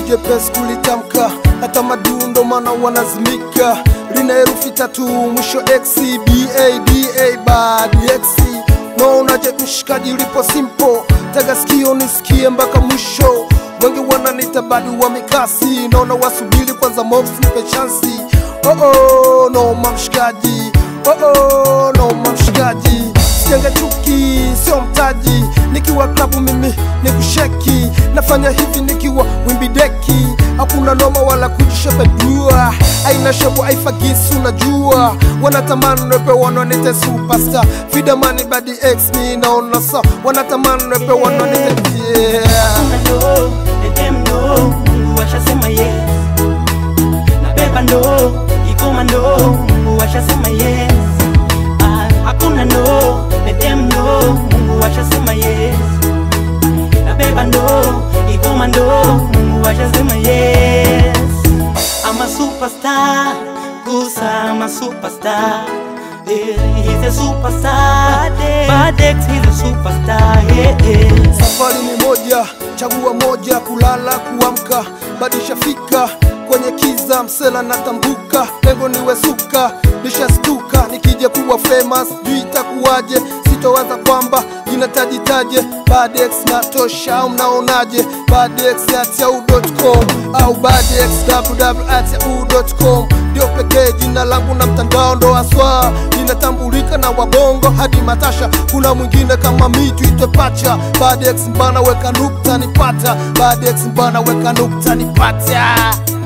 jepesi kulitamka, hata madundo mana wanazimika. Lina herufi tatu mwisho x b a d a bad x naonaje mshikaji lipo simple, tega sikio nisikie mpaka mwisho. Wengi wananita badi wa mikasi, naona wasubiri kwanza mox nipe chansi. Oh oh, no mamshikaji, oh oh, no mamshikaji Sijenge chuki, sio mtaji. Nikiwa klabu mimi ni kusheki, nafanya hivi nikiwa wimbi deki. Hakuna noma wala kujishepedua, aina shebu aifagisi, unajua wanatamani nepe wananite superstar, vidamani badi x mi naona sa wanatamani nepe wananite yeah. Hakuna ndo, let them know, Mungu ashasema yes. Nabeba ndo, ikoma ndo, Mungu ashasema yes. Ah, Hakuna ndo, let them know, Mungu ashasema yes. Nabeba ndo, ikoma ndo, Mungu ashasema yes. I'm a superstar, Gusa, I'm a superstar. Yeah, he's a superstar. Badex, he's a superstar. Yeah, yeah. Safari ni moja, chagua moja, kulala kuamka, bado shafika kwenye kiza, msela natambuka, lengo niwe suka, nishastuka, nikija kuwa famous, juu itakuwaje, sitowaza kwamba jina tajitaje, Badex natosha au mnaonaje? Badex at yahoo.com au Badex www at yahoo.com ndio pekee jina langu na mtandao ndo aswa linatambulika na wabongo hadi matasha. Kuna mwingine kama mi tuitwe pacha. Badex mbana weka nukta nipata, Badex mbana weka nukta nipata.